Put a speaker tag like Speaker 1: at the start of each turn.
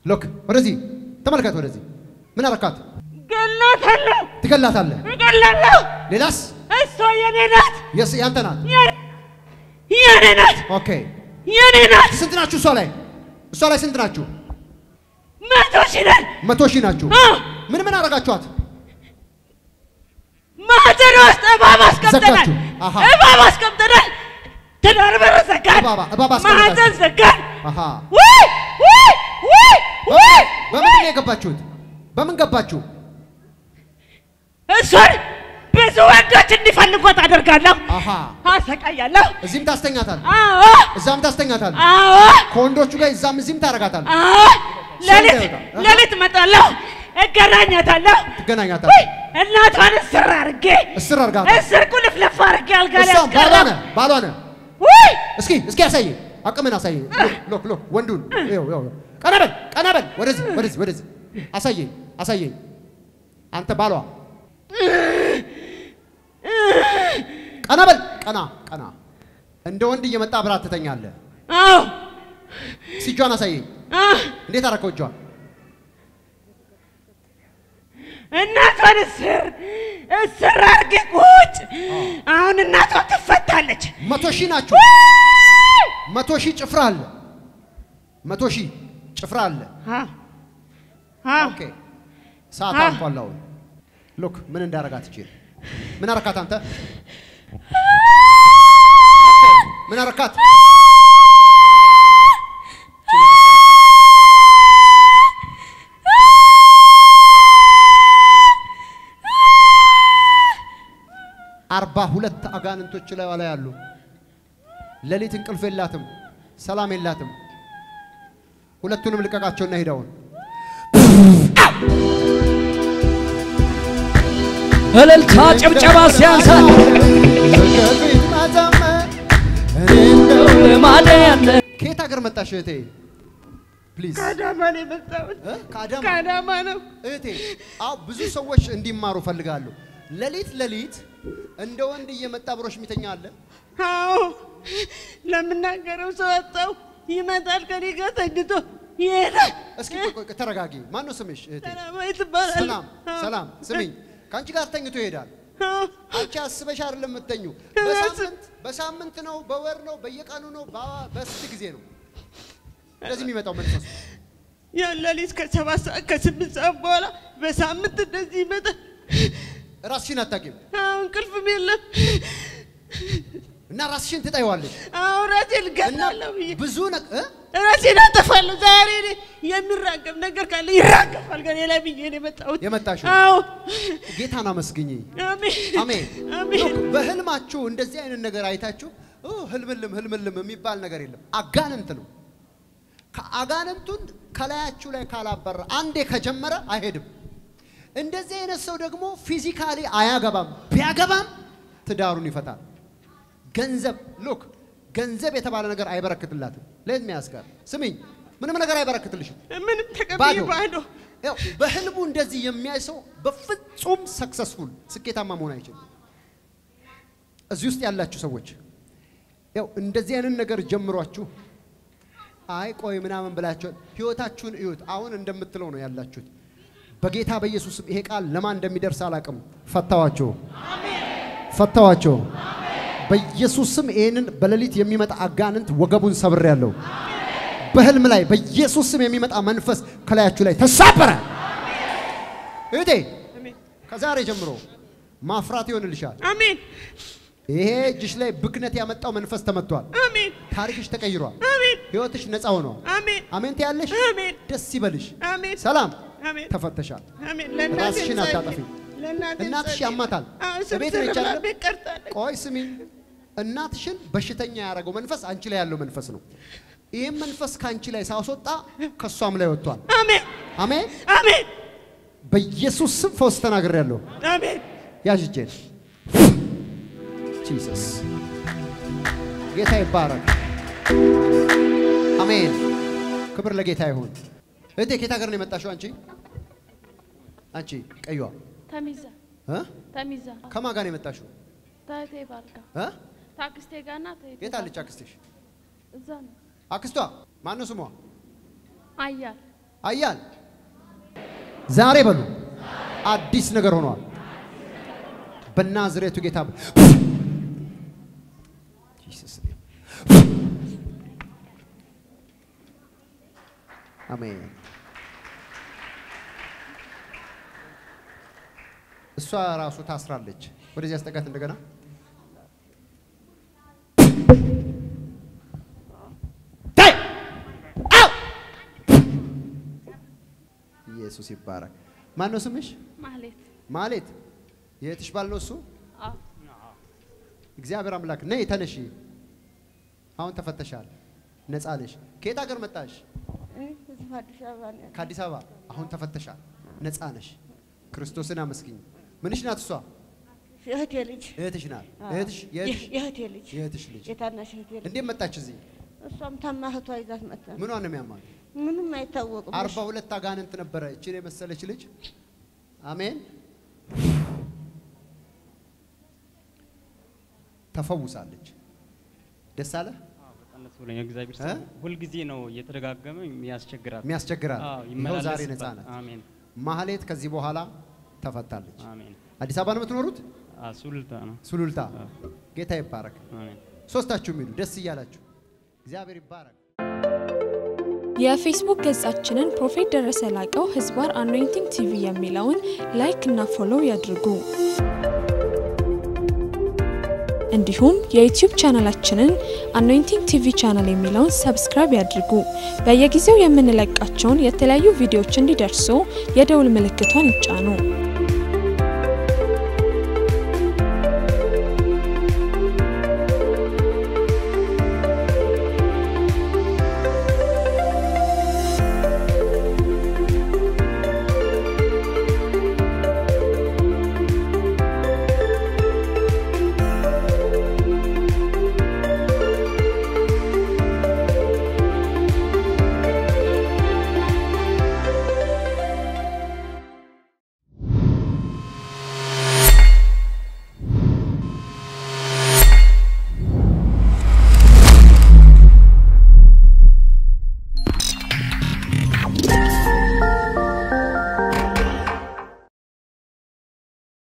Speaker 1: ሎክ ወደዚህ ተመልከት። ወደዚህ ምን አረካት?
Speaker 2: ገላታለሁ፣
Speaker 1: ትገላታለህ።
Speaker 2: እገላለሁ።
Speaker 1: ሌላስ?
Speaker 2: እሷ የኔ ናት፣
Speaker 1: የስ ያንተ ናት።
Speaker 2: የኔ ናት፣
Speaker 1: ኦኬ
Speaker 2: የኔ ናት።
Speaker 1: ስንት ናችሁ? እሷ ላይ እሷ ላይ ስንት ናችሁ?
Speaker 2: መቶ ሺህ ነን።
Speaker 1: መቶ ሺህ ናችሁ።
Speaker 2: አ፣
Speaker 1: ምን ምን አረጋችኋት?
Speaker 2: ማህፀን ውስጥ እባብ አስቀምጠናል፣
Speaker 1: ዘጋችሁ። አሃ።
Speaker 2: እባብ አስቀምጠናል። ትዳር በር ዘጋን፣
Speaker 1: እባብ እባብ አስቀምጣችሁ።
Speaker 2: ማህፀን ዘጋን።
Speaker 1: አሃ
Speaker 2: ውይ ውይ ውይ ውይ
Speaker 1: በምን ነው የገባችሁት? በምን ገባችሁ?
Speaker 2: እሷን ብዙ ወንዶች እንዲፈልጓት አደርጋለሁ፣
Speaker 1: አሃ
Speaker 2: አሰቃያለሁ።
Speaker 1: እዚህም ታስተኛታል፣
Speaker 2: አዎ
Speaker 1: እዛም ታስተኛታል።
Speaker 2: አዎ
Speaker 1: ከወንዶቹ ጋር እዛም እዚህም ታረጋታል፣
Speaker 2: አዎ ሌሊት
Speaker 1: እንዳይወጣ።
Speaker 2: ሌሊት እመጣለሁ፣ እገናኛታለሁ።
Speaker 1: ትገናኛታል።
Speaker 2: ውይ እናቷን እስር አድርጌ
Speaker 1: እስር አርጋታ
Speaker 2: እስር ቁልፍልፍ አድርጌ አልጋ ላይ
Speaker 1: እሷም ባሏ
Speaker 2: አስቀረው።
Speaker 1: ነህ ባሏ ነህ።
Speaker 2: ውይ
Speaker 1: እስኪ እስኪ አሳይ፣ አቅምን አሳይ። ሎክ ሎክ ወንዱን ይኸው ይኸው ቀና በል ቀና በል ወደዚህ ወደዚህ ወደዚህ አሳየኝ አሳየኝ። አንተ ባሏ ቀና በል ቀና ቀና። እንደ ወንድ እየመጣ አብራት ትተኛለህ።
Speaker 2: አዎ
Speaker 1: እስኪ እጇን አሳየኝ።
Speaker 2: አ፣
Speaker 1: እንዴት አደረከው እጇን?
Speaker 2: እናቷን እስር እስር አድርጌ ቁጭ። አሁን እናቷ ትፈታለች።
Speaker 1: መቶ ሺህ ናችሁ። መቶ ሺህ ጭፍራ አለ። መቶ ሺህ ጭፍራ አለ።
Speaker 2: አ፣ አ፣
Speaker 1: ኦኬ ሰዓት
Speaker 2: አ።
Speaker 1: አልፏል። አሁን ሉክ ምን እንዳረጋት ይችል ምን አረካት አንተ? ኦኬ ምን አረካት? አርባ ሁለት አጋንንቶች ላይ ላይ ያሉ ሌሊት እንቅልፍ የላትም፣ ሰላም የላትም። ሁለቱንም ልቀቃቸውና ሄደውን
Speaker 3: እልልታ ጭብጨባ ሲያንሳል ልማዴ ያለ
Speaker 1: ከየት ሀገር መጣሽ እህቴ? ፕሊዝ
Speaker 2: ከአዳማ ነው የመጣሁት።
Speaker 1: እ? ከአዳማ
Speaker 2: ከአዳማ ነው።
Speaker 1: እህቴ። አዎ ብዙ ሰዎች እንዲማሩ ፈልጋለሁ። ሌሊት ሌሊት እንደ ወንድ እየመጣ ብሮሽ የሚተኛ አለ።
Speaker 2: አዎ ለምናገረው ሰው አጣው። ይመጣል ከኔ ጋር ተኝቶ ይሄዳል።
Speaker 1: እስኪ ቆይ ቆይ ተረጋጊ። ማን ነው ስምሽ እህቴ?
Speaker 2: ሰላማዊት ትባላለች።
Speaker 1: ሰላም ሰላም። ስሚኝ፣ ከአንቺ ጋር ተኝቶ ይሄዳል።
Speaker 2: አዎ፣
Speaker 1: አንቺ አስበሽ አይደለም የምትተኙ።
Speaker 2: እራስ-
Speaker 1: በሳምንት በሳምንት ነው፣ በወር ነው፣ በየቀኑ ነው፣ በ- በስንት ጊዜ ነው እንደዚህ የሚመጣው መንፈሱ?
Speaker 2: ያን ሌሊት ከሰባት ሰዓት ከስምንት ሰዓት በኋላ በሳምንት እንደዚህ ይመጣል።
Speaker 1: ራስሽን አታውቂም
Speaker 2: አዎ እንቅልፍም የለም።
Speaker 1: እና ራስሽን ትጠይዋለሽ
Speaker 2: አዎ ራሴን
Speaker 1: እና
Speaker 2: እገላለሁ ብዬ
Speaker 1: ብዙ ነቅ እ?
Speaker 2: ራሴን አጠፋለሁ። ዛሬ እኔ የሚራገብ ነገር ካለ ይራገፋል ከኔ ላይ ብዬ ነው የመጣሁት።
Speaker 1: የመጣሽው
Speaker 2: አዎ
Speaker 1: ጌታን አመስግኝ።
Speaker 2: አሜን
Speaker 1: አሜን።
Speaker 2: አሜን።
Speaker 1: ሎክ፣ በህልማችሁ እንደዚህ አይነት ነገር አይታችሁ ኦ ህልምልም ህልምልም የሚባል ነገር የለም። አጋንንት ነው። ከአጋንንቱን ከላያችሁ ላይ ካላበራ አንዴ ከጀመረ አይሄድም። እንደዚህ አይነት ሰው ደግሞ ፊዚካሊ አያገባም። ቢያገባም ትዳሩን ይፈታል። ገንዘብ ሎክ ገንዘብ የተባለ ነገር አይበረክትላትም። ሌት ሚያስጋር ስሚኝ፣ ምንም ነገር አይበረክትልሽም።
Speaker 2: ምንም ተቀብዬ
Speaker 1: ባዶ
Speaker 2: ባዶ
Speaker 1: ያው በህልሙ እንደዚህ የሚያይ ሰው በፍጹም ሰክሰስፉል ስኬታማ መሆን አይችልም። እዚህ ውስጥ ያላችሁ ሰዎች ያው እንደዚህ አይነት ነገር ጀምሯችሁ አይ ቆይ ምናምን ብላችሁ ህይወታችሁን እዩት። አሁን እንደምትለው ነው ያላችሁት። በጌታ በኢየሱስም ይሄ ቃል ለማን እንደሚደርስ አላውቅም። ፈታዋቸው፣ ፈታዋቸው። በኢየሱስም ይህንን በሌሊት የሚመጣ አጋንንት ወገቡን ሰብሬያለሁ። በህልም ላይ በኢየሱስ ስም የሚመጣ መንፈስ ከላያችሁ ላይ ተሳበረ። እህቴ
Speaker 2: አሜን
Speaker 1: ከዛሬ ጀምሮ ማፍራት ይሆንልሻል።
Speaker 2: አሜን
Speaker 1: ይሄ እጅሽ ላይ ብክነት ያመጣው መንፈስ ተመቷል።
Speaker 2: አሜን
Speaker 1: ታሪክሽ ተቀይሯል።
Speaker 2: አሜን
Speaker 1: ህይወትሽ ነፃ ሆኗል።
Speaker 2: አሜን
Speaker 1: አሜን ትያለሽ።
Speaker 2: አሜን
Speaker 1: ደስ ይበልሽ።
Speaker 2: አሜን
Speaker 1: ሰላም
Speaker 2: አሜን
Speaker 1: ተፈተሻል።
Speaker 2: አሜን ለእናቴ
Speaker 1: ራስሽን
Speaker 2: ጸልይ።
Speaker 1: አታጠፊ።
Speaker 2: ለእናቴ
Speaker 1: እናትሽ
Speaker 2: ጸልይ።
Speaker 1: ያማታል።
Speaker 2: አዎ
Speaker 1: እቤት
Speaker 2: ስብስብ
Speaker 1: ነች
Speaker 2: ብላ
Speaker 1: አይደል?
Speaker 2: ቤት ቀርታለች።
Speaker 1: ቆይ ስሚ፣ እናትሽን በሽተኛ ያደረገው መንፈስ አንቺ ላይ ያለው መንፈስ ነው። ይህም መንፈስ ከአንቺ ላይ ሳስወጣ ከእሷም ላይ ወጥቷል።
Speaker 2: አሜን
Speaker 1: አሜን።
Speaker 2: አሜን
Speaker 1: በኢየሱስ ስም ፈውስ ተናግሬያለሁ።
Speaker 2: አሜን
Speaker 1: ያዥ እጄን። ጂሰስ ጌታ ይባረክ። አሜን። ክብር ለጌታ ይሁን። እህቴ ከየት ሀገር ነው የመጣሽው? አንቺ አንቺ ቀዩዋ
Speaker 4: ተሚዛ
Speaker 1: እ?
Speaker 4: ተሚዛ
Speaker 1: ከማን ጋር ነው የመጣሽው?
Speaker 4: ታቴ ባርጋ
Speaker 1: እ?
Speaker 4: ታክስቴ ጋርና ታቴ
Speaker 1: የት አለች አክስትሽ?
Speaker 4: እዛ ነው
Speaker 1: አክስቷ ማን ነው ስሟ?
Speaker 4: አያል
Speaker 1: አያል ዛሬ በሉ አዲስ ነገር ሆኗል። በናዝሬቱ ጌታ በ- Jesus name. አሜን። እሷ ራሱ ታስራለች። ወደዚህ አስጠጋት እንደገና ታይ! አው! ኢየሱስ ይባረክ። ማን ነው ስምሽ?
Speaker 4: ማህሌት
Speaker 1: ማሌት የእህትሽ ባል ነው እሱ?
Speaker 4: አዎ
Speaker 1: እግዚአብሔር አምላክ ነይ ተነሺ። አሁን ተፈተሻል፣ ነፃ ነሽ። ከየት ሀገር መጣሽ?
Speaker 2: እዚህ አዲስ አበባ ነው ያለው።
Speaker 1: ከአዲስ አበባ። አሁን ተፈተሻል፣ ነፃ ነሽ። ክርስቶስን አመስግኝ። ምንሽ ናት እሷ?
Speaker 2: የእህቴ ልጅ
Speaker 1: እህትሽ ናት።
Speaker 2: አዎ።
Speaker 1: እህትሽ የእህትሽ
Speaker 2: የ- የእህቴ ልጅ
Speaker 1: የእህትሽ ልጅ
Speaker 2: የታናሽ እህቴ ልጅ
Speaker 1: እንዴት መጣች እዚህ?
Speaker 2: እሷም ታማ እህቷ ይዛት መጣ።
Speaker 1: ምኗን ነው የሚያማል?
Speaker 2: ምንም አይታወቅም።
Speaker 1: አርባ ሁለት አጋንንት ነበረ እችን የመሰለች ልጅ። አሜን። ተፈውሳለች። ደስ አለ
Speaker 5: በጣም ደስ ብሎኛል። እግዚአብሔር
Speaker 1: እ?
Speaker 5: ሰው ሁልጊዜ ነው እየተደጋገመ የሚያስቸግራት።
Speaker 1: የሚያስቸግራል።
Speaker 5: አዎ፣
Speaker 1: ይኸው ዛሬ ነፃ
Speaker 5: ይመላለስባት።
Speaker 1: ናት።
Speaker 5: አሜን
Speaker 1: ማህሌት ከዚህ በኋላ ተፈታለች።
Speaker 5: አሜን።
Speaker 1: አዲስ አበባ ነው የምትኖሩት?
Speaker 5: አ ሱሉልታ ነው።
Speaker 1: ሱሉልታ።
Speaker 5: አዎ።
Speaker 1: ጌታ ይባረክ።
Speaker 5: አሜን።
Speaker 1: ሶስታችሁም ሂዱ ደስ እያላችሁ። እግዚአብሔር ይባረክ።
Speaker 6: የፌስቡክ ገጻችንን ፕሮፌት ደረሰ ላቀው ህዝባር አኖይንቲንግ ቲቪ የሚለውን ላይክ እና ፎሎው ያድርጉ። እንዲሁም የዩቲዩብ ቻናላችንን አኖይንቲንግ ቲቪ ቻናል የሚለውን ሰብስክራይብ ያድርጉ። በየጊዜው የምንለቃቸውን የተለያዩ ቪዲዮዎች እንዲደርሱ የደውል ምልክቷን ይጫኑ።